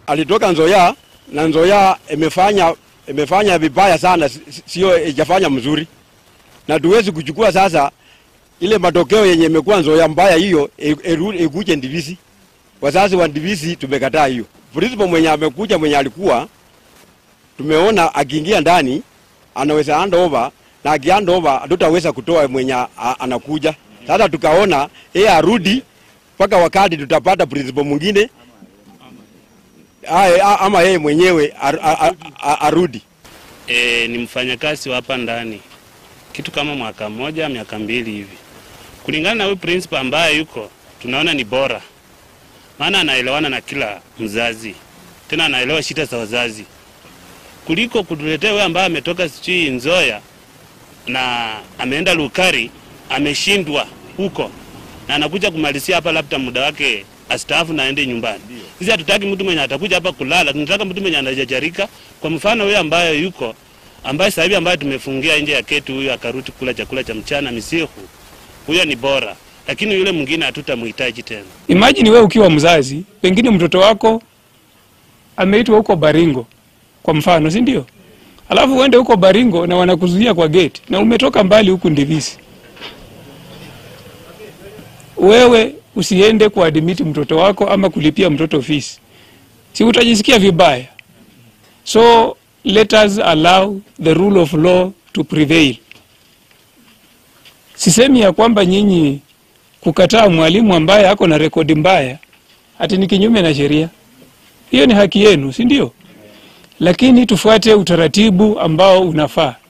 alitoka Nzoia na Nzoia imefanya imefanya vibaya sana, sio ijafanya mzuri, na tuwezi kuchukua sasa ile matokeo yenye imekuwa Nzoia mbaya hiyo ikuje Ndivisi. Wazazi wa Ndivisi tumekataa hiyo. Principal mwenye amekuja mwenye alikuwa tumeona akiingia ndani anaweza hand over na akihand over hatutaweza kutoa mwenye anakuja. Sasa tukaona yeye arudi mpaka wakati tutapata principal mwingine ama yeye mwenyewe ar, ar, ar, arudi. E, ni mfanyakazi wa hapa ndani kitu kama mwaka mmoja miaka mbili hivi. Kulingana na huyu principal ambaye yuko, tunaona ni bora, maana anaelewana na kila mzazi, tena anaelewa shida za wazazi kuliko kutuletea wewe ambaye ametoka sijui Nzoia na ameenda Lukari, ameshindwa huko na anakuja kumalizia hapa, labda muda wake astaafu na aende nyumbani. Sisi hatutaki mtu mwenye atakuja hapa kulala, tunataka mtu mwenye anajajarika. Kwa mfano huyo ambaye yuko ambaye sasa hivi ambaye tumefungia nje ya ketu, huyo akaruti kula chakula cha mchana misihu, huyo ni bora, lakini yule mwingine hatutamhitaji tena. Imagine wewe ukiwa mzazi, pengine mtoto wako ameitwa huko Baringo kwa mfano, si ndio? Alafu uende huko Baringo na wanakuzuia kwa gate na umetoka mbali huku Ndivisi, wewe usiende kuadmiti mtoto wako ama kulipia mtoto fees, si utajisikia vibaya? So let us allow the rule of law to prevail. Sisemi ya kwamba nyinyi kukataa mwalimu ambaye ako na rekodi mbaya ati ni kinyume na sheria, hiyo ni haki yenu, si ndio? Lakini tufuate utaratibu ambao unafaa.